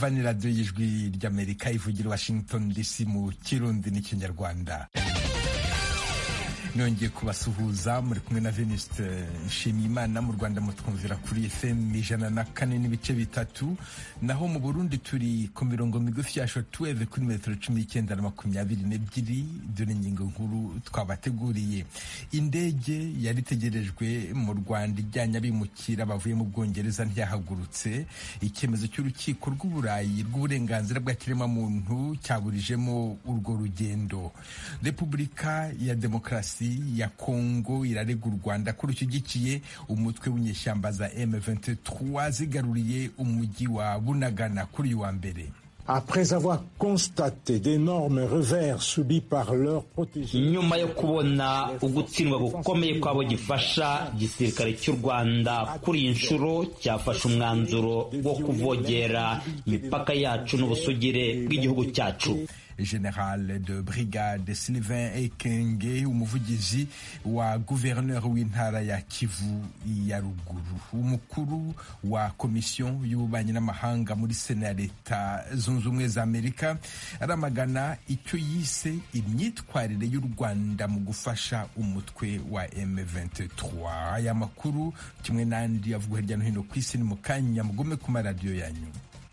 murumva ni radiyo y'ijwi ry'amerika ivugira washington dc mu kirundi n'ikinyarwanda nongeye kubasuhuza muri kumwe na veniste nshimiyimana mu rwanda mutwumvira kuri fm ijana na kane n'ibice bitatu naho mu burundi turi ku mirongo migufi ya shotweve kuri metero cumi n'icyenda na makumyabiri n'ebyiri dore ingingo nkuru twabateguriye indege yari itegerejwe mu rwanda ijyanye abimukira bavuye mu bwongereza ntiyahagurutse icyemezo cy'urukiko rw'uburayi rw'uburenganzira bwa kiremwamuntu cyaburijemo urwo rugendo repubulika ya demokarasi ya Kongo irarega u Rwanda ko rushyigikiye umutwe w'inyeshyamba za M23 zigaruriye umujyi wa Bunagana kuri uyu wa mbere Après avoir constaté d'énormes revers subis par leurs protégés. nyuma yo kubona ugutsindwa gukomeye kw'abo gifasha igisirikare cy'u rwanda kuri iyi nshuro cyafashe umwanzuro wo kuvogera imipaka yacu n'ubusugire bw'igihugu cyacu General de brigade Sylvain Ekenge umuvugizi wa guverineri w'intara ya Kivu ya ruguru umukuru wa komisiyo y'ububanyi n'amahanga muri sena ya leta zunze ubumwe za Amerika aramagana icyo yise imyitwarire y'u Rwanda mu gufasha umutwe wa M23 aya makuru kimwe n'andi avugwa hirya no hino ku isi ni mu kanya mugume ku maradiyo yanyu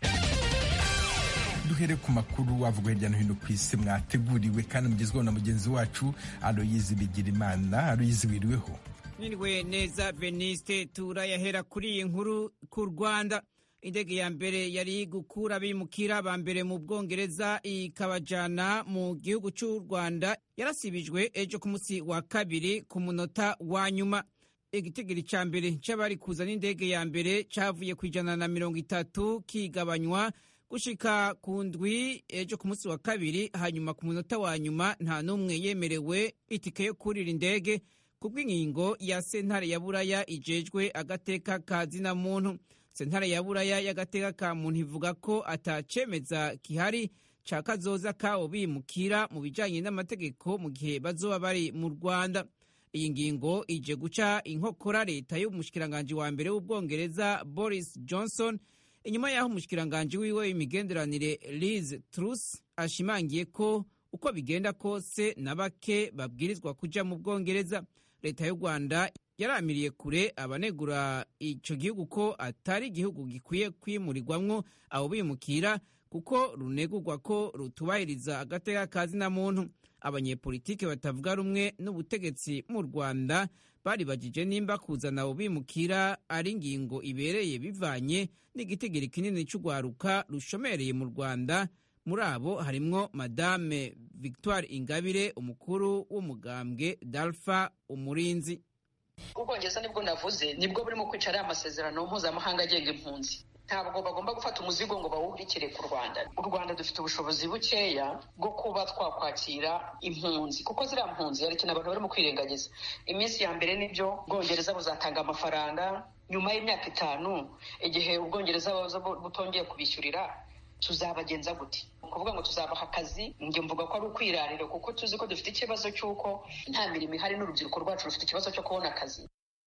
duhere ku makuru avugwa hirya no hino ku isi mwateguriwe kandi mugezweho na mugenzi wacu aloyizi bigirimana aloyizi wiriweho niriwe neza veniste turayahera kuri iyi nkuru ku rwanda indege ya mbere yari gukura abimukira ba mbere mu bwongereza ikabajyana mu gihugu cy'u rwanda yarasibijwe ejo ku munsi wa kabiri ku munota wa nyuma igitigiri cya mbere cy'abari kuzana indege ya mbere cyavuye ku ijana na mirongo itatu kigabanywa gushika ku ndwi ejo ku munsi wa kabiri hanyuma ku munota wa nyuma nta n'umwe yemerewe itike yo kurira indege kubw'inkingo ya sentare ya buraya ijejwe agateka ka zina muntu sentare ya buraya y'agateka ka muntu ivuga ko atacemeza kihari ca kazoza kabo bimukira mu bijanye n'amategeko mu gihe bazoba bari mu rwanda iyi ngingo ije guca inkokora leta y'umushikiranganji wa mbere w'ubwongereza boris johnson inyuma y'aho umushikiranganji wiwe w'imigenderanire Liz Truss ashimangiye ko uko bigenda kose na bake babwirizwa kuja mu bwongereza leta y'u rwanda yaramiriye kure abanegura ico gihugu ko atari igihugu gikwiye kwimurirwamwo abo bimukira kuko runegurwa ko rutubahiriza agateka ka zina muntu abanyepolitike batavuga rumwe n'ubutegetsi mu rwanda baribagije nimba kuzana abo bimukira ari ingingo ibereye bivanye n'igitigiri kinini cy'urwaruka rushomereye mu rwanda muri abo harimwo madame victoire ingabire umukuru w'umugambwe dalfa umurinzi ubwongereza nibwo navuze nibwo burimo kwicara aya masezerano mpuzamahanga agenga impunzi ntabwo bagomba gufata umuzigo ngo bawubikire ku rwanda u rwanda dufite ubushobozi bukeya bwo kuba twakwakira impunzi kuko ziriya mpunzi hari ikintu abantu barimo kwirengagiza iminsi ya mbere nibyo ubwongereza buzatanga amafaranga nyuma y'imyaka itanu igihe ubwongereza butongeye kubishyurira tuzabagenza gute kuvuga ngo tuzabaha akazi njye mvuga ko ari ukwirarira kuko tuzi ko dufite ikibazo cy'uko nta mirimo ihari n'urubyiruko rwacu rufite ikibazo cyo kubona akazi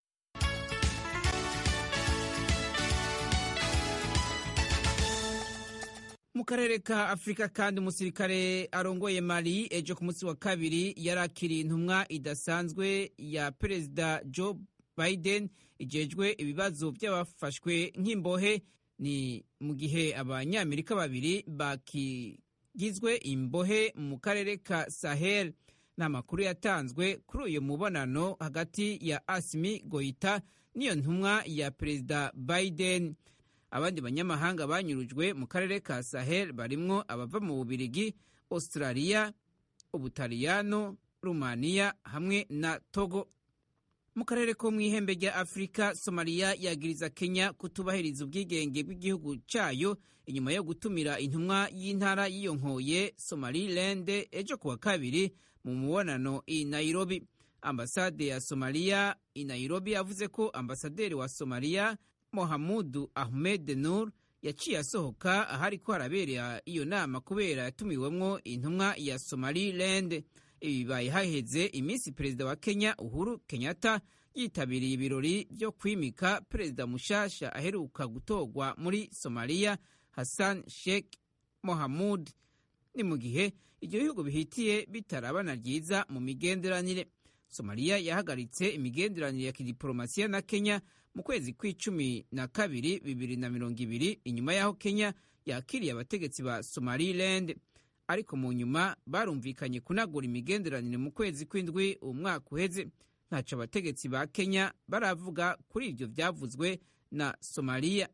mu karere ka afurika kandi umusirikare arongoye mali ejo ku munsi wa kabiri yarakiriye intumwa idasanzwe ya perezida joe biden ijejwe ibibazo by'abafashwe nk'imbohe ni mu gihe abanyamerika babiri bakigizwe imbohe mu karere ka sahel ni amakuru yatanzwe kuri uyu mubonano hagati ya asimi goita n'iyo ntumwa ya perezida biden abandi banyamahanga banyurujwe mu karere ka sahel barimwo abava mu bubirigi australia ubutaliyano rumaniya hamwe na togo mu karere ko mu ihembe rya afurika somaliya yagiriza kenya kutubahiriza ubwigenge bw'igihugu cyayo inyuma yo gutumira intumwa y'intara yiyonkoye somaliland ejo kuwa kabiri mu mubonano i nairobi ambasade ya somaliya i nairobi yavuze ko ambasaderi wa somaliya mohamudu ahmed nur yaciye asohoka ahari ko harabera iyo nama kubera yatumiwemwo intumwa ya somaliland ibi bibaye haheze iminsi perezida wa kenya uhuru kenyatta yitabiriye ibirori byo kwimika perezida mushasha aheruka gutorwa muri somaliya hassan sheikh mohamud ni mu gihe ibyo bihugu bihitiye bitarabana ryiza mu migenderanire somaliya yahagaritse imigenderanire ya kidiporomasiya na kenya mu kwezi kw'icumi na kabiri bibiri na mirongo ibiri inyuma y'aho kenya yakiriye abategetsi ba somaliland ariko mu nyuma barumvikanye kunagura imigenderanire mu kwezi kw'indwi umwaka uheze ntaco abategetsi ba kenya baravuga kuri ibyo byavuzwe na somaliya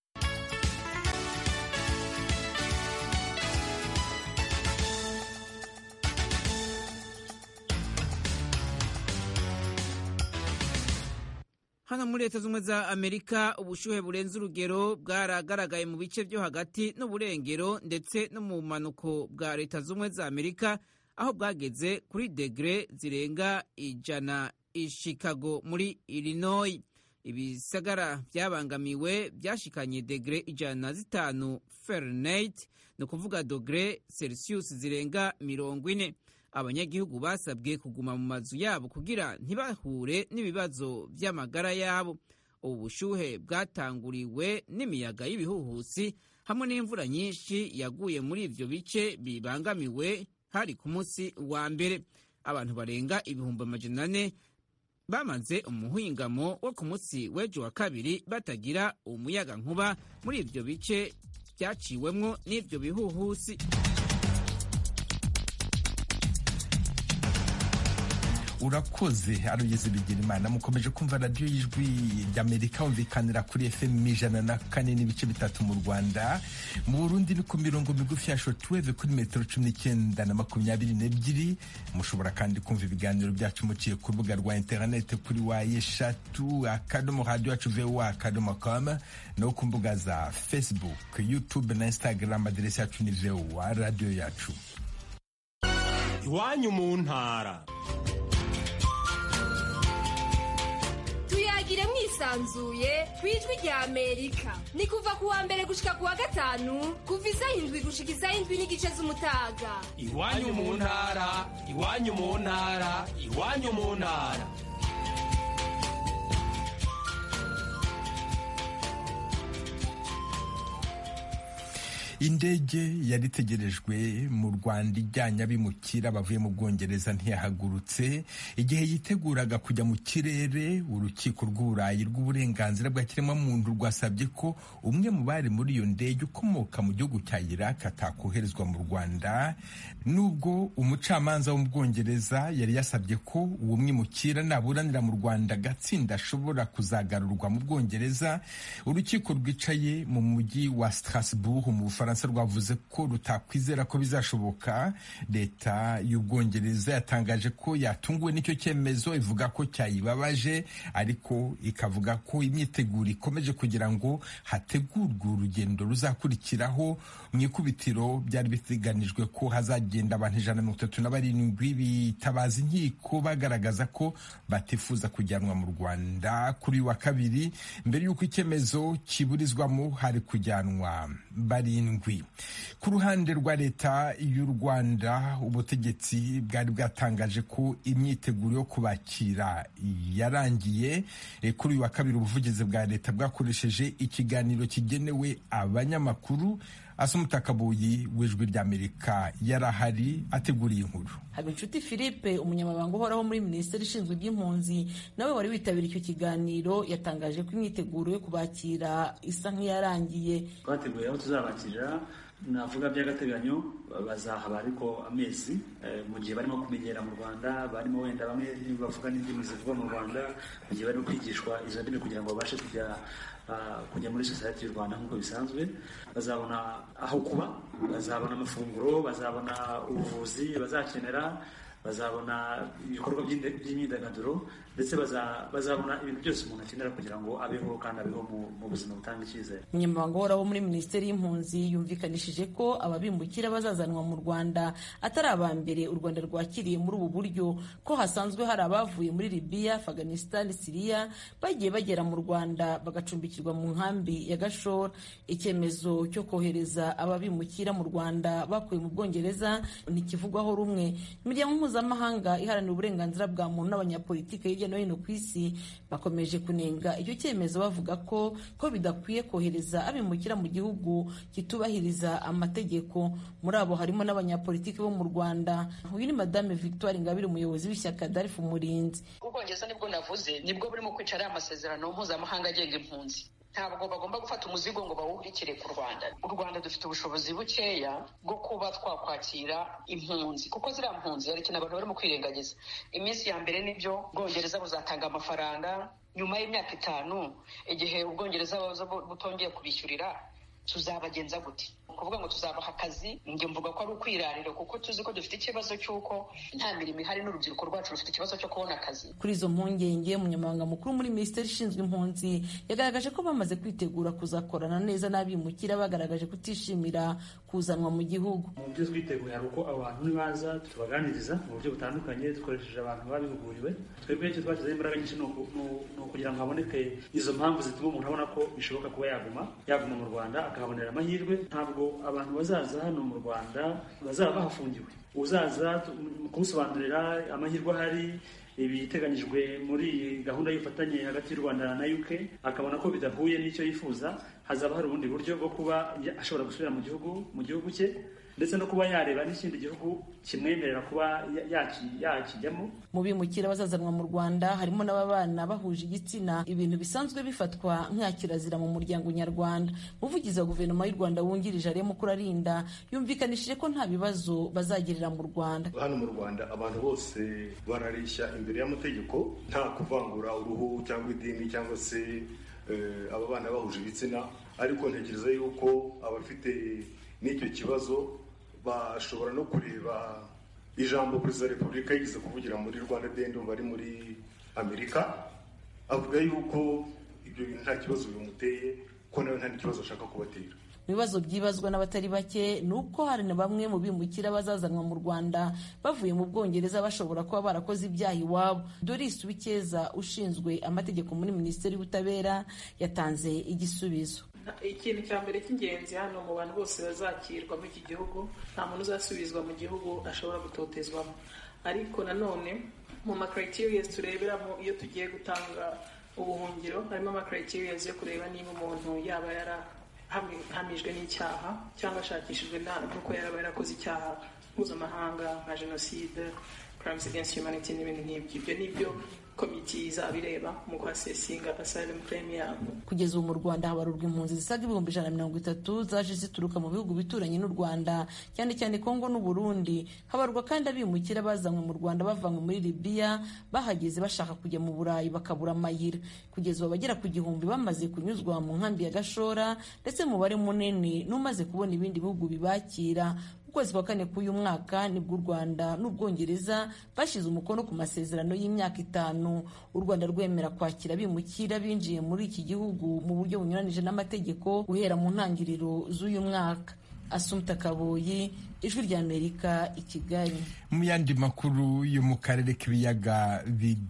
hano muri leta z'ubumwe za amerika ubushuhe burenze urugero bwaragaragaye mu bice byo hagati n'uburengero ndetse no mu bumanuko bwa leta z'ubumwe za amerika aho bwageze kuri degere zirenga ijana i chicago muri illinois ibisagara byabangamiwe byashikanye degere ijana na zitanu fahrenheit ni ukuvuga dogere celsius zirenga mirongo ine abanyagihugu basabwe kuguma mu mazu yabo kugira ntibahure n'ibibazo by'amagara yabo ubu bushuhe bwatanguriwe n'imiyaga y'ibihuhusi hamwe n'imvura nyinshi yaguye muri ibyo bice bibangamiwe hari ku munsi wa mbere abantu barenga ibihumbi amajana ane bamaze umuhingamo wo ku munsi w'ejo wa kabiri batagira umuyaga nkuba muri ibyo bice byaciwemwo n'ibyo bihuhusi urakoze arugeze bigira imana mukomeje kumva radiyo y'ijwi ry'amerika humvikanira kuri fm ijana na kane n'ibice bitatu mu rwanda mu burundi ni ku mirongo migufi ya shotweve kuri metero cumi n'icyenda na makumyabiri n'ebyiri mushobora kandi kumva ibiganiro byacu muciye ku rubuga rwa interinete kuri wa eshatu akadomo radiyo yacu voa akadomo com no ku mbuga za facebook youtube na instagram aderesi yacu ni voa radiyo yacu iwanyu mu ntara tuyagire mwisanzuye ku ijwi rya amerika ni kuva ku wa mbere gushika ku wa gatanu kuva isaha indwi gushika isaha indwi n'igice z'umutaga iwanyu mu ntara iwanyu mu ntara iwanyu mu ntara indege yari itegerejwe mu rwanda ijyanye abimukira bavuye mu bwongereza ntiyahagurutse igihe yiteguraga kujya mu kirere urukiko rw'uburayi rw'uburenganzira bwa kiremwamuntu rwasabye ko umwe mu bari muri iyo ndege ukomoka mu gihugu cya iraq atakoherezwa mu rwanda nubwo umucamanza wo mu bwongereza yari yasabye ko uwo mwimukira naburanira mu rwanda agatsinda ashobora kuzagarurwa mu bwongereza urukiko rwicaye mu mujyi wa strasbourg mu bufaransa ubufaransa rwavuze ko rutakwizera ko bizashoboka leta y'ubwongereza yatangaje ko yatunguwe n'icyo cyemezo ivuga ko cyayibabaje ariko ikavuga ko imyiteguro ikomeje kugira ngo hategurwe urugendo ruzakurikiraho mu ikubitiro byari biteganijwe ko hazagenda abantu ijana na mirongo itatu na barindwi bitabaza inkiko bagaragaza ko batifuza kujyanwa mu rwanda kuri wa kabiri mbere y'uko icyemezo kiburizwamo hari kujyanwa barindwi ku ruhande rwa leta y'u rwanda ubutegetsi bwari bwatangaje ko imyiteguro yo kubakira yarangiye kuri uyu wa kabiri ubuvugizi bwa leta bwakoresheje ikiganiro kigenewe abanyamakuru asumutakabuyi w'ijwi ry'amerika yari ahari ateguriye inkuru habinshuti philippe umunyamabanga uhoraho muri minisiteri ishinzwe iby'impunzi nawe wari witabiriye icyo kiganiro yatangaje ko imyiteguro yo kubakira isa nk'iyarangiye twateguye aho tuzabakirira navuga by'agateganyo bazahaba ariko amezi mu gihe barimo kumenyera mu rwanda barimo wenda bamwe bavuga n'indimi zivugwa mu rwanda mu gihe barimo kwigishwa izo ndimi kugira ngo babashe kujya kujya muri sosiyete y'u rwanda nk'uko bisanzwe bazabona aho kuba bazabona amafunguro bazabona ubuvuzi bazakenera bazabona ibikorwa by'imyidagaduro ndetse bazabona ibintu byose umuntu akenera kugira ngo abeho kandi abeho mu buzima butanga icyizere umunyamabanga uhoraho muri minisiteri y'impunzi yumvikanishije ko ababimukira bazazanwa mu rwanda atari aba mbere u rwanda rwakiriye muri ubu buryo ko hasanzwe hari abavuye muri libiya afghanistan siriya bagiye bagera mu rwanda bagacumbikirwa mu nkambi ya gashora icyemezo cyo kohereza ababimukira mu rwanda bakuye mu bwongereza ntikivugwaho rumwe imiryango mpuzamahanga iharanira uburenganzira bwa muntu n'abanyapolitike hirya no hino ku isi bakomeje kunenga icyo cyemezo bavuga ko ko bidakwiye kohereza abimukira mu gihugu kitubahiriza amategeko muri abo harimo n'abanyapolitiki bo mu rwanda uyu ni madame victoire ingabire umuyobozi w'ishyaka darifu umurinzi ubwongereza nibwo navuze nibwo burimo kwicara aya masezerano mpuzamahanga agenga impunzi ntabwo bagomba gufata umuzigo ngo bawuhurikire ku rwanda u rwanda dufite ubushobozi bukeya bwo kuba twakwakira impunzi kuko ziriya mpunzi hari ikintu abantu barimo kwirengagiza iminsi ya mbere nibyo ubwongereza buzatanga amafaranga nyuma y'imyaka itanu igihe ubwongereza butongeye kubishyurira tuzabagenza gute kuvuga ngo tuzabaha akazi njye mvuga ko ari ukwirarira kuko tuzi ko dufite ikibazo cy'uko nta mirimo ihari n'urubyiruko rwacu rufite ikibazo cyo kubona akazi kuri izo mpungenge umunyamabanga mukuru muri minisiteri ishinzwe impunzi yagaragaje ko bamaze kwitegura kuzakorana neza n'abimukira bagaragaje kutishimira kuzanwa mu gihugu mu byo twiteguye hari uko abantu nibaza tubaganiriza mu buryo butandukanye dukoresheje abantu babihuguriwe twebwe icyo twashyizeho imbaraga nyinshi ni ukugira ngo haboneke izo mpamvu zituma umuntu abona ko bishoboka kuba yaguma yaguma mu rwanda akahabonera amahirwe ntabwo abantu bazaza hano mu rwanda bazaba bahafungiwe uzaza kumusobanurira amahirwe ahari ibiteganyijwe muri iyi gahunda y'ubufatanye hagati y'u rwanda na uk akabona ko bidahuye n'icyo yifuza hazaba hari ubundi buryo bwo kuba ashobora gusubira mu gihugu mu gihugu cye ndetse no kuba yareba n'ikindi gihugu kimwemerera kuba yakijyamo mu bimukira bazazanwa mu rwanda harimo n'ababana bahuje igitsina ibintu bisanzwe bifatwa nka kirazira mu muryango nyarwanda umuvugizi wa guverinoma y'u rwanda wungirije arimo kurarinda yumvikanishije ko nta bibazo bazagirira mu rwanda hano mu rwanda abantu bose barareshya imbere y'amategeko nta kuvangura uruhu cyangwa idini cyangwa se aba bana bahuje ibitsina ariko ntekereza yuko abafite n'icyo kibazo bashobora no kureba ijambo perezida wa repubulika yigeze kuvugira muri rwanda dendo bari muri amerika avuga yuko ibyo bintu nta kibazo bimuteye ko nawe nta n'ikibazo ashaka kubatera ibibazo byibazwa n'abatari bake ni uko hari na bamwe mu bimukira bazazanwa mu rwanda bavuye mu bwongereza bashobora kuba barakoze ibyaha iwabo doris wikeza ushinzwe amategeko muri minisiteri y'ubutabera yatanze igisubizo ikintu cya mbere cy'ingenzi hano mu bantu bose bazakirwa muri iki gihugu nta muntu uzasubizwa mu gihugu ashobora gutotezwamo ariko nanone mu macriteriya tureberamo iyo tugiye gutanga ubuhungiro harimo amacriteriya yo kureba niba umuntu yaba yarahamijwe n'icyaha cyangwa ashakishijwe n'uko yaba yarakoze icyaha mpuzamahanga nka jenoside crimes against humanity n'ibintu nk'ibyo ibyo ni byo komiti izabireba mu kwasesinga asylum claim yabo kugeza ubu mu rwanda habarurwa impunzi zisaga ibihumbi ijana na mirongo itatu zaje zituruka mu bihugu bituranye n'u rwanda cyane cyane kongo n'u burundi habarwa kandi abimukira bazanywe mu rwanda bavanywe muri libiya bahageze bashaka kujya mu burayi bakabura amayira kugeza ubu abagera ku gihumbi bamaze kunyuzwa mu nkambi ya gashora ndetse umubare munini n'umaze kubona ibindi bihugu bibakira ukwezi kwa kane k'uyu mwaka nibwo u rwanda n'ubwongereza bashyize umukono ku masezerano y'imyaka itanu u rwanda rwemera kwakira abimukira binjiye muri iki gihugu mu buryo bunyuranije n'amategeko guhera mu ntangiriro z'uyu mwaka asumta kaboyi ijwi ry'amerika i kigali mu yandi makuru yo mu karere k'ibiyaga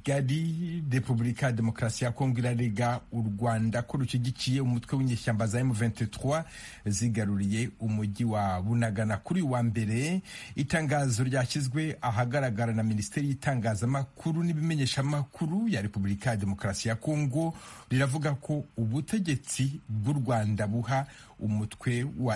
bigari repubulika ya demokarasi ya kongo irarega u rwanda ko rushyigikiye umutwe w'inyeshyamba za m23 zigaruriye umujyi wa bunagana kuri wa mbere itangazo ryashyizwe ahagaragara na minisiteri y'itangazamakuru n'ibimenyeshamakuru ya repubulika ya demokarasi ya kongo riravuga ko ubutegetsi bw'u rwanda buha umutwe wa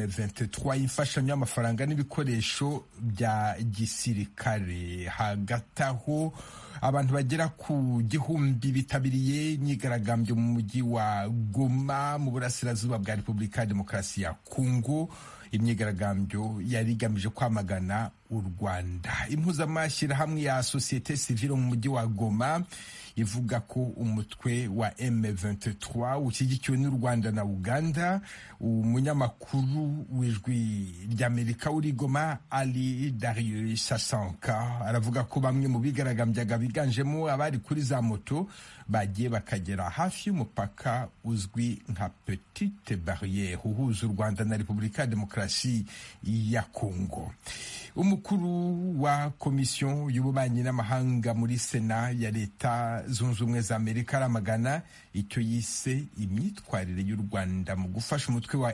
M23 imfashanyo y'amafaranga n'ibikoresho bya gisirikare hagati aho abantu bagera ku gihumbi bitabiriye imyigaragambyo mu mujyi wa Goma mu burasirazuba bwa Repubulika ya Demokarasi ya Kongo imyigaragambyo yari igamije kwamagana u Rwanda impuzamashyirahamwe ya sosiyete sivile mu mujyi wa Goma ivuga ko umutwe wa M23 ushyigikiwe n'u Rwanda na Uganda umunyamakuru w'ijwi ry'Amerika uri Goma Ali Darius Sasanka aravuga ko bamwe mu bigaragambyaga biganjemo abari kuri za moto bagiye bakagera hafi y'umupaka uzwi nka Petite Barriere uhuza u Rwanda na Repubulika ya Demokarasi ya Kongo umukuru umukuru wa komisiyo y'ububanyi n'amahanga muri sena ya leta zunze ubumwe za amerika aramagana icyo yise imyitwarire y'u rwanda mu gufasha umutwe wa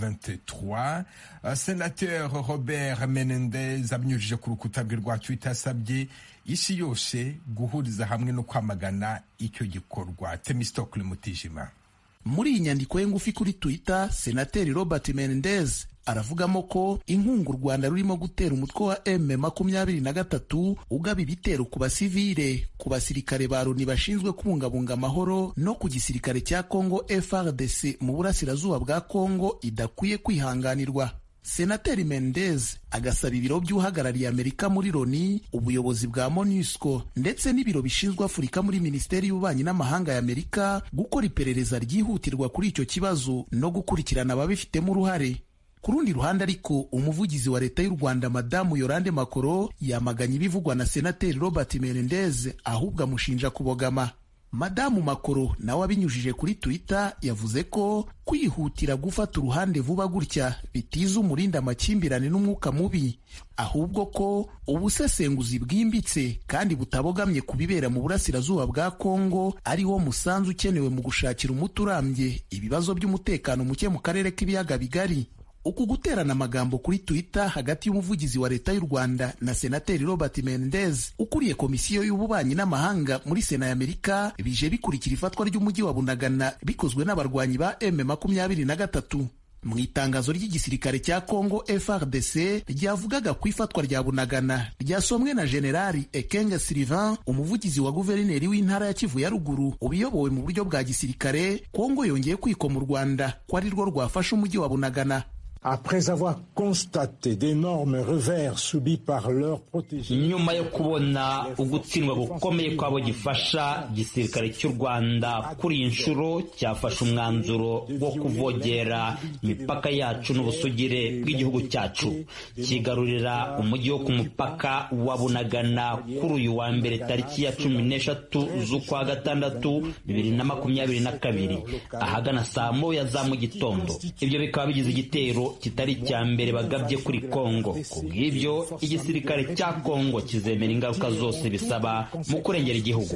M23 senateur robert menendez abinyujije ku rukuta rwe rwa twitter asabye isi yose guhuriza hamwe no kwamagana icyo gikorwa temistokle mutijima muri iyi nyandiko ye ngufi kuri twitter senateri robert menendez aravugamo ko inkunga u rwanda rurimo gutera umutwe wa m makumyabiri na gatatu ugaba ibitero ku basivile ku basirikare ba loni bashinzwe kubungabunga amahoro no ku gisirikare cya congo frdc mu burasirazuba bwa congo idakwiye kwihanganirwa senateri mendez agasaba ibiro by'uhagarariye amerika muri loni ubuyobozi bwa monusco ndetse n'ibiro bishinzwe afurika muri minisiteri y'ububanyi n'amahanga ya amerika gukora iperereza ryihutirwa kuri icyo kibazo no gukurikirana ababifitemo uruhare ku rundi ruhande ariko umuvugizi wa leta y'u rwanda madamu yorande makoro yamaganye ibivugwa na senateri robert menendez ahubwo amushinja kubogama madamu makoro nawe abinyujije kuri twitter yavuze ko kwihutira gufata uruhande vuba gutya bitiza umurinda amakimbirane n'umwuka mubi ahubwo ko ubusesenguzi bwimbitse kandi butabogamye ku bibera mu burasirazuba bwa kongo ari wo musanzu ukenewe mu gushakira umuti urambye ibibazo by'umutekano muke mu karere k'ibiyaga bigari uku guterana amagambo kuri twitter hagati y'umuvugizi wa leta y'u rwanda na senateri robert mendez ukuriye komisiyo y'ububanyi n'amahanga muri sena ya amerika bije bikurikira ifatwa ry'umujyi wa bunagana bikozwe n'abarwanyi ba m makumyabiri na gatatu mu itangazo ry'igisirikare cya congo frdc ryavugaga ku ifatwa rya bunagana ryasomwe na generali ekenge sylvain umuvugizi wa guverineri w'intara ya kivu ya ruguru ubiyobowe mu buryo bwa gisirikare kongo yongeye kwikoma u rwanda ko ari rwo rwafashe umujyi wa bunagana Après avoir constaté d'énormes revers subis par leurs protégés. nyuma yo kubona ugutsindwa gukomeye kw'abo gifasha igisirikare cy'u rwanda kuri iyi nshuro cyafashe umwanzuro wo kuvogera imipaka yacu n'ubusugire bw'igihugu cyacu kigarurira umujyi wo ku mupaka wa bunagana kuri uyu wa mbere tariki ya cumi n'eshatu z'ukwa gatandatu bibiri na makumyabiri na kabiri ahagana saa moya za mu gitondo ibyo bikaba bigize igitero kitari icya mbere bagabye kuri kongo ku bw'ibyo igisirikare cya kongo kizemera ingaruka zose bisaba mu kurengera igihugu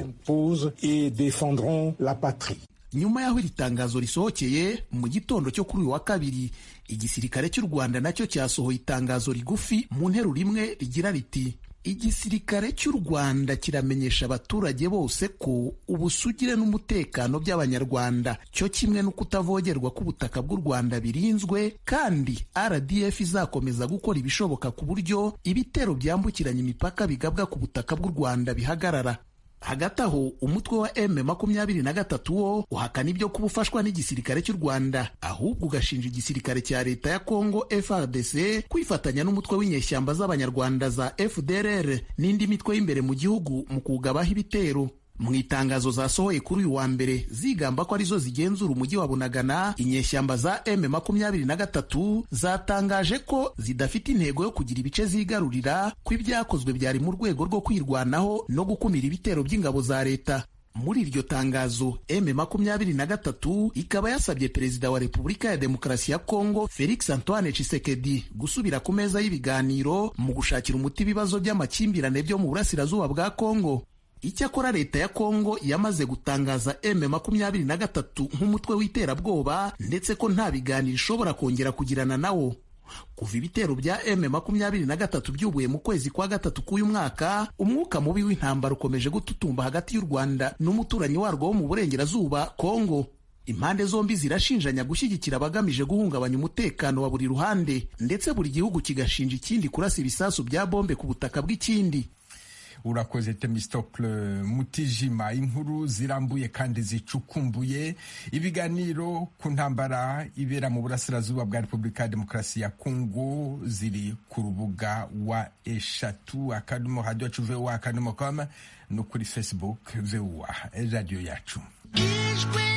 nyuma y'aho iri tangazo risohokeye mu gitondo cyo kuri uyu wa kabiri igisirikare cy'u rwanda nacyo cyasohoye itangazo rigufi mu nteruro imwe rigira riti igisirikare cy'u rwanda kiramenyesha abaturage bose ko ubusugire n'umutekano by'abanyarwanda cyo kimwe no kutavogerwa k'ubutaka bw'u rwanda birinzwe kandi rdf izakomeza gukora ibishoboka ku buryo ibitero byambukiranya imipaka bigabwa ku butaka bw'u rwanda bihagarara hagati aho umutwe wa m makumyabiri na gatatu wo uhakana ibyo kuba ufashwa n'igisirikare cy'u rwanda ahubwo ugashinja igisirikare cya leta ya congo frdc kwifatanya n'umutwe w'inyeshyamba z'abanyarwanda za fdrr n'indi mitwe y'imbere mu gihugu mu kugabaho ibitero mu itangazo zasohoye kuri uyu wa mbere zigamba ko arizo zigenzura umujyi wa bunagana inyeshyamba za m makumyabiri na gatatu zatangaje ko zidafite intego yo kugira ibice zigarurira ko ibyakozwe byari mu rwego rwo kwirwanaho no gukumira ibitero by'ingabo za leta muri iryo tangazo m makumyabiri na gatatu ikaba yasabye perezida wa repubulika ya demokarasi ya kongo felix antoine chisekedi gusubira ku meza y'ibiganiro mu gushakira umuti ibibazo by'amakimbirane byo mu burasirazuba bwa kongo icyakora leta ya kongo yamaze gutangaza m makumyabiri na gatatu nk'umutwe w'iterabwoba ndetse ko nta biganiro ishobora kongera kugirana nawo kuva ibitero bya m makumyabiri na gatatu byubuye mu kwezi kwa gatatu k'uyu mwaka umwuka mubi w'intambara ukomeje gututumba hagati y'u rwanda n'umuturanyi warwo wo mu burengerazuba kongo impande zombi zirashinjanya gushyigikira abagamije guhungabanya umutekano wa buri ruhande ndetse buri gihugu kigashinja ikindi kurasa ibisasu bya bombe ku butaka bw'ikindi urakoze temistokle mutijima inkuru zirambuye kandi zicukumbuye ibiganiro ku ntambara ibera mu burasirazuba bwa repubulika ya demokarasi ya kongo ziri ku rubuga wa eshatu akadomo radiyo yacu vuba akadomo koma no kuri facebook vuba radiyo yacu ijwi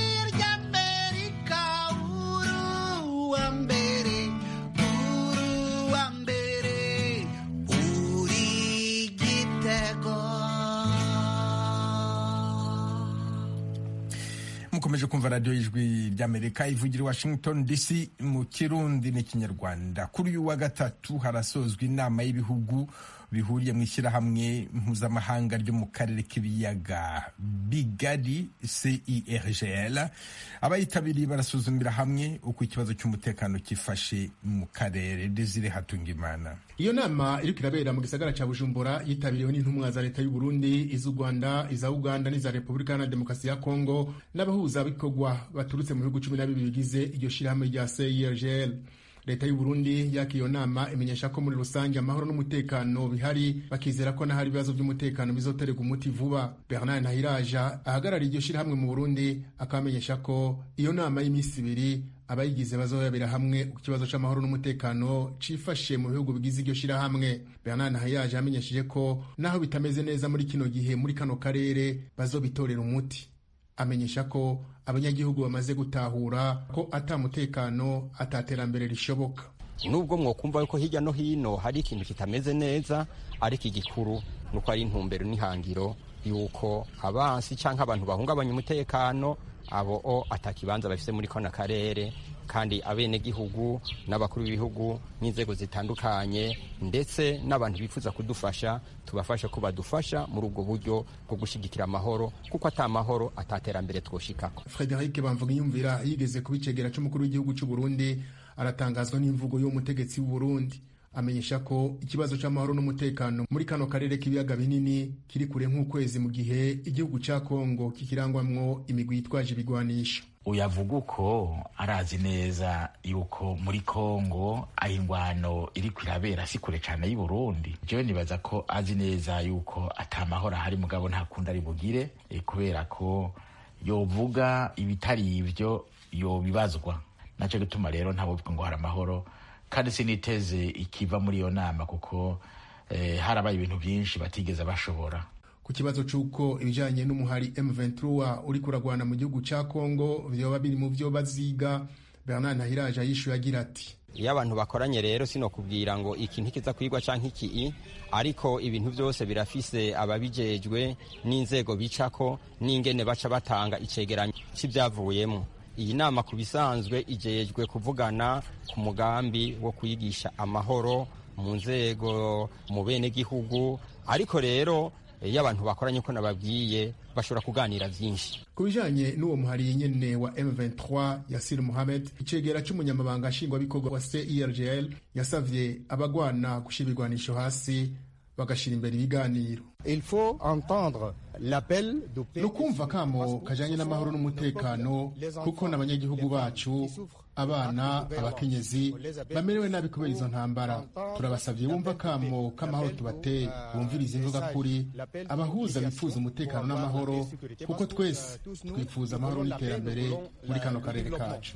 ry'amerika uruwa mbere uruwa mbere uri igitego mukomeje kumva radiyo y'ijwi ry'amerika ivugira i washington dc mu kirundi n'ikinyarwanda kuri uyu wa gatatu harasozwa inama y'ibihugu bihuriye mu ishyirahamwe mpuzamahanga ryo mu karere k'ibiyaga bigari cergl abayitabiriye barasuzumira hamwe uko ikibazo cy'umutekano cyifashe mu karere desire hatungimana iyo nama iriko irabera mu gisagara ca bujumbura yitabiriwe n'intumwa za leta y'u burundi iz'u rwanda iza uganda n'iza repubulika iharanira demokarasi ya kongo n'abahuzabikorwa baturutse mu bihugu cumi na bibiri bigize iryo shirahamwe rya cergl leta y'u Burundi yakiriye iyo nama imenyesha ko muri rusange amahoro n'umutekano bihari bakizera ko n'ahari ibibazo by'umutekano bizoterwa umuti vuba bernard ntahiraja ahagarariye iryo shirahamwe mu burundi akamenyesha ko iyo nama y'iminsi ibiri abayigize bazoyabira hamwe ku kibazo c'amahoro n'umutekano cifashe mu bihugu bigize iryo shirahamwe bernard ntahiraje yamenyesheje ko naho bitameze neza muri kino gihe muri kano karere bazobitorera umuti amenyesha ko abanyagihugu bamaze gutahura ko ata mutekano ataterambere rishoboka nubwo mwokumva yuko hirya no hino hari ikintu kitameze neza ariko igikuru nuko ari intumbero n'ihangiro yuko abansi cyangwa abantu bahungabanya umutekano abo o atakibanza bafise muri kano karere kandi abenegihugu n'abakuru b'ibihugu n'inzego zitandukanye ndetse n'abantu bifuza kudufasha tubafashe ko badufasha muri ubwo buryo bwo gushyigikira amahoro kuko ata mahoro ataterambere twoshikako frederic bamvuga iyumvira yigeze kuba icegera c'umukuru w'igihugu c'u burundi aratangazwa n'imvugo y'umutegetsi w'u burundi amenyesha ko ikibazo c'amahoro n'umutekano muri kano karere k'ibiyaga binini kiri kure nk'ukwezi mu gihe igihugu ca kongo kikirangwamwo imigwi yitwaje ibigwanisho uyavuga uko arazi neza yuko muri kongo aho ingwano iri kwirabera si kure cyane y'i burundi jewe nibaza ko azi neza yuko atamahoro ahari mugabo nta kundi ari bugire e, kubera ko yovuga ibitari ivyo yobibazwa naco gituma rero ntawovuga ngo hari amahoro kandi siniteze ikiva muri iyo nama kuko eh, harabaye ibintu byinshi batigeze bashobora ku kibazo c'uko ibijanye n'umuhari M23 uri kuragwana mu gihugu ca Kongo vyoba biri mu vyo baziga Bernard Ntahiraje yishuye agira ati iyo abantu bakoranye rero sino kubwira ngo iki ntikiza kwigwa canke iki ariko ibintu byose birafise ababijejwe n'inzego bicako n'ingene baca batanga icegeranyo c'ivyavuyemo iyi nama ku bisanzwe ijejwe kuvugana ku mugambi wo kwigisha amahoro mu nzego mu benegihugu ariko rero iyo abantu bakoranye uko nababwiye bashobora kuganira byinshi ku bijanye n'uwo muhari nyene wa M23 Yasir Mohamed icegera c'umunyamabanga nshingwabikorwa wa CIRGL yasavye abagwana gushira ibigwanisho hasi bagashira imbere ibiganiro il faut entendre l'appel ni ukumva kamo kajanye n'amahoro n'umutekano kuko n'abanyagihugu bacu abana abakenyezi bamerewe nabi kubera izo ntambara turabasabye bumva kamo k'amahoro tubateye bumviriza imvuga kuri abahuza bifuza umutekano n'amahoro kuko twese twifuza amahoro n'iterambere muri kano karere kacu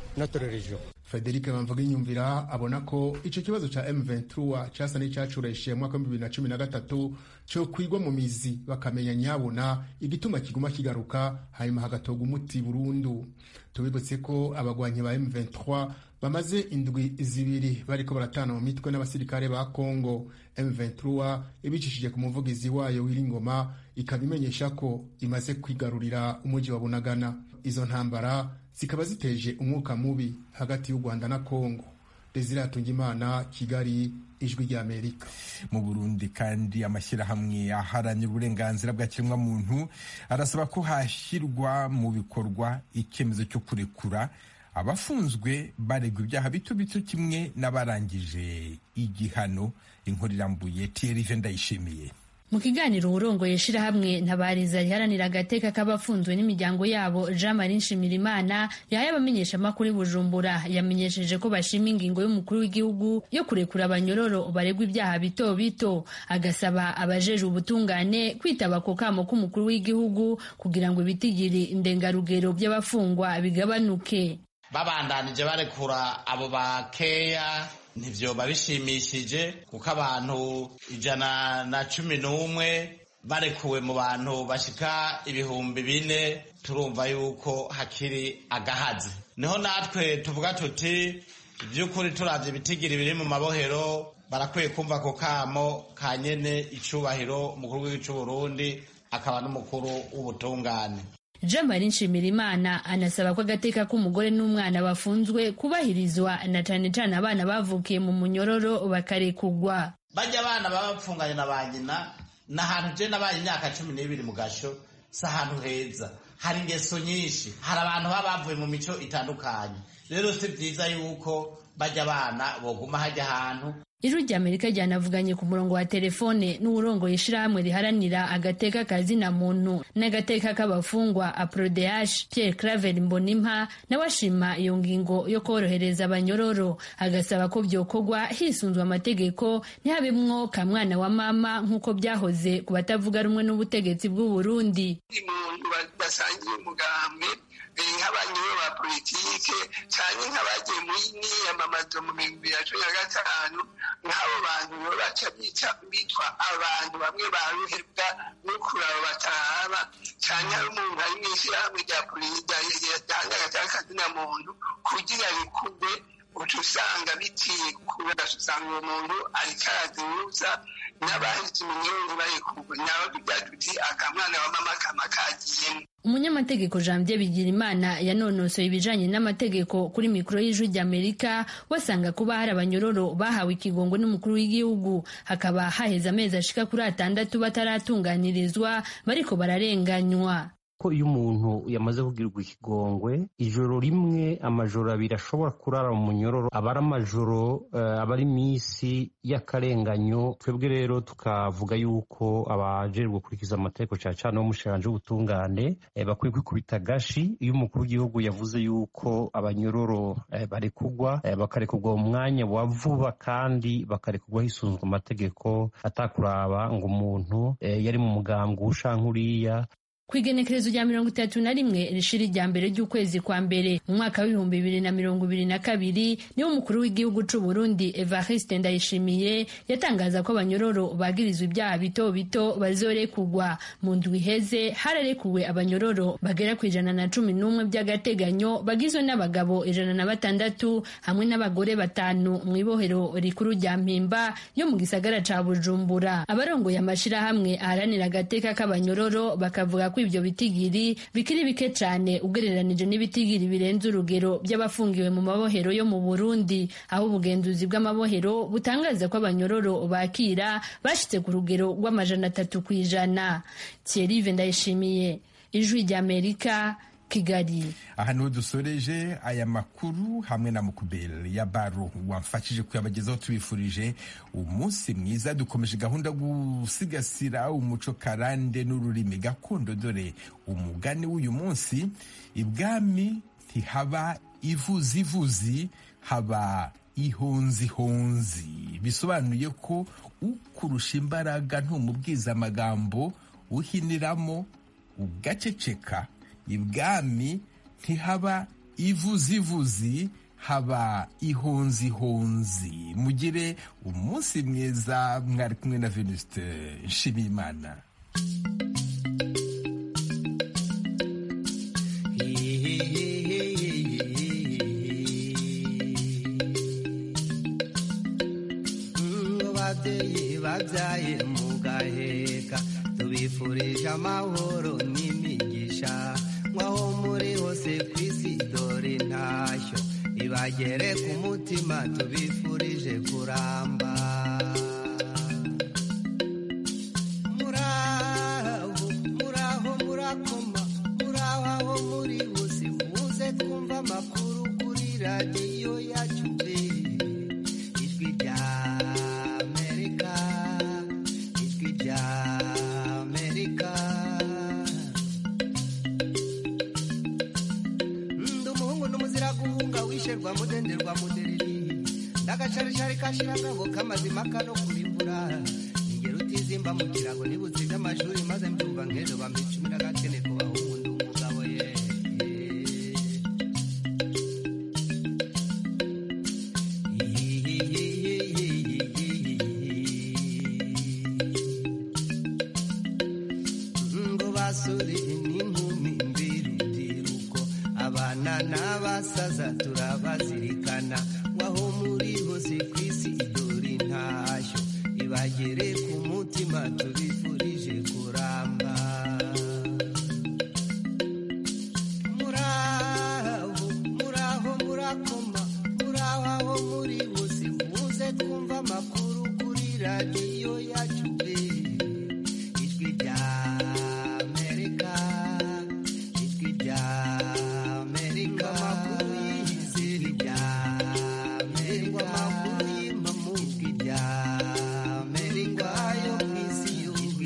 Frederic Bamvuga inyumvira abona ko ico kibazo ca M23 casa n'icacureshe mu mwaka wa 2013 cyo kwigwa mu mizi bakamenya nyabona igituma kiguma kigaruka hanyuma hagatoga umuti burundu tubibutse ko abagwanyi ba M23 bamaze indwi zibiri bariko baratana mu mitwe n'abasirikare ba Congo M23 ibicishije ku muvugizi wayo w'Iringoma ikaba imenyesha ko imaze kwigarurira umuji wa Bunagana izo ntambara zikaba ziteje umwuka mubi hagati y'u Rwanda na Kongo Desire Hatungimana Kigali ijwi rya Amerika mu Burundi kandi amashyirahamwe aharanira uburenganzira bwa kiremwamuntu arasaba ko hashyirwa mu bikorwa icyemezo cyo kurekura abafunzwe baregwa ibyaha bito bito kimwe n'abarangije igihano inkuru irambuye Thierry Ndayishimiye mu kiganiro uburongoye ishirahamwe ntabariza riharanira agateka k'abafunzwe n'imiryango yabo jean marie nshimirimana yahaye abamenyeshamakuru bujumbura yamenyesheje ko bashima ingingo y'umukuru w'igihugu yo kurekura abanyororo baregwa ibyaha bito bito agasaba abajeje ubutungane kwitaba ku kamo k'umukuru w'igihugu kugira ngo ibitigiri ndengarugero by'abafungwa bigabanuke babandanije barekura abo bakeya ntibyoba bishimishije kuko abantu ijana na cumi n'umwe barekuwe mu bantu bashika ibihumbi bine turumva yuko hakiri agahazi niho natwe tuvuga tuti iby'ukuri turavye ibitigiri biri mu mabohero barakwiye kumva ako kamo ka nyene icubahiro umukuru w'igihugu c'uburundi akaba n'umukuru w'ubutungane jean marie nshimirimana anasaba ko agateka k'umugore n'umwana bafunzwe kubahirizwa na cane cane abana bavukiye mu munyororo bakarekugwa bajya abana baba bapfunganye na ba nyina ni ahantu je nabaye imyaka cumi n'ibiri mu gasho si ahantu heza hari ingeso nyinshi hari abantu baba bavuye mu mico itandukanye rero si byiza yuko bajya abana boguma hajya ahantu ijwi rya amerika ryanavuganye ku murongo wa telefone n'uwurongoye ishirahamwe riharanira agateka kazina muntu n'agateka k'abafungwa aprodeash pierre claver mbonimpa nawe ashima iyo ngingo yo korohereza abanyororo agasaba ko byokorwa hisunzwe amategeko ntihabemwo ka mwana wa mama nk'uko byahoze ku batavuga rumwe n'ubutegetsi bw'u burundi umuntu basangiye umugambwe nk'abanyuro ba politike cyane nk'abagiye muri niyamamazo mu bihumbi bibiri na cumi na gatanu nk'abo bantu bo baca bitwa abantu bamwe baruhebwa no kuraba batahaba cyane hari umuntu ari mu ishyirahamwe rya polisi ryatanga agataka muntu kugira bikugwe uca usanga bitiye kuba usanga uwo muntu ariko arazihuza n'abahise iminyururu bayikugwe nabo tugira tuti akamwana wa mama kama kagiyemo umunyamategeko janvier bigirimana yanonosoye ibijanye n'amategeko kuri mikoro y'ijwi ry'amerika wasanga kuba hari abanyororo bahawe ikigongo n'umukuru w'igihugu hakaba haheze amezi ashika kuri atandatu bataratunganirizwa bariko bararenganywa ko iyo umuntu yamaze kugirirwa ikigongwe ijoro rimwe amajoro abiri ashobora kurara mu munyororo aba ari amajoro uh, aba ari iminsi y'akarenganyo twebwe rero tukavuga yuko abajejwe gukurikiza amategeko cyane cyane w'umushiranje w'ubutungane eh, bakwiye kwikubita agashi iyo umukuru w'igihugu yavuze yuko abanyororo eh, barekugwa eh, bakarekugwa mu mwanya wa vuba kandi bakarekugwa hisunzwe amategeko atakuraba ngo umuntu eh, yari mu mugambwe ushankuriya ku igenekerezo rya mirongo itatu na rimwe rishiri rya mbere ry'ukwezi kwa mbere mu mwaka w'ibihumbi bibiri na mirongo ibiri na kabiri niwo umukuru w'igihugu c'u Burundi Evariste Ndayishimiye yatangaza ko abanyororo bagirizwa ibyaha bito bito bazorekugwa mu ndwi iheze hararekuwe abanyororo bagera ku ijana na cumi n'umwe by'agateganyo bagizwe n'abagabo ijana na batandatu hamwe n'abagore batanu mu ibohero rikuru rya mpimba yo mu gisagara ca Bujumbura abarongoye amashirahamwe aharanira agateka k'abanyororo bakavuga ko ibyo bitigiri bikiri bike cyane ugereranije n'ibitigiri birenze urugero by'abafungiwe mu mabohero yo mu Burundi aho ubugenzuzi bw'amabohero butangaza ko abanyororo bakira bashitse ku rugero rw'amajana atatu ku ijana Thierry Ndayishimiye ijwi ry'Amerika Kigali aha niho dusoreje aya makuru hamwe na mukubeli ya baro wamfashije kuyabagezaho tubifurije umunsi mwiza dukomeje gahunda gusigasira umuco karande n'ururimi gakondo dore umugani w'uyu munsi ibwami ntihaba ivuzivuzi haba ihonzihonzi bisobanuye ko ukurusha imbaraga ntumubwiza amagambo uhiniramo ugaceceka ibwami ntihaba ivuzivuzi haba ihonzihonzi mugire umunsi mwiza mwari kumwe na venuste nshimiyimana babyeyi babyaye mugaheka tubifurije amahoro n'imigisha nk'aho muri hose ku isi dore ntashyo ibagere ku mutima tubifurije kuramba muraho muraho murakoma muraho aho muri hose muze twumva amakuru kuri radiyo yacu ijwi rya amerika ijwi rya amerika ndi umuhungu n'umuzira guhunga wisherwa mudenderwa mudereri ndagacarishari kashirangabo k'amazima kano kurimbura ingero utizimba mu kirago nibutsize amashuri maze mbyumva nk'ejo bampa icumi n'agakene ku bahungu ndi umugabo ye ngo basore n'inkumi mbirubyiruko abana n'abasaza turabazirikana waho muri hose ku isi dore intashyo ibagere ku mutima tubifuza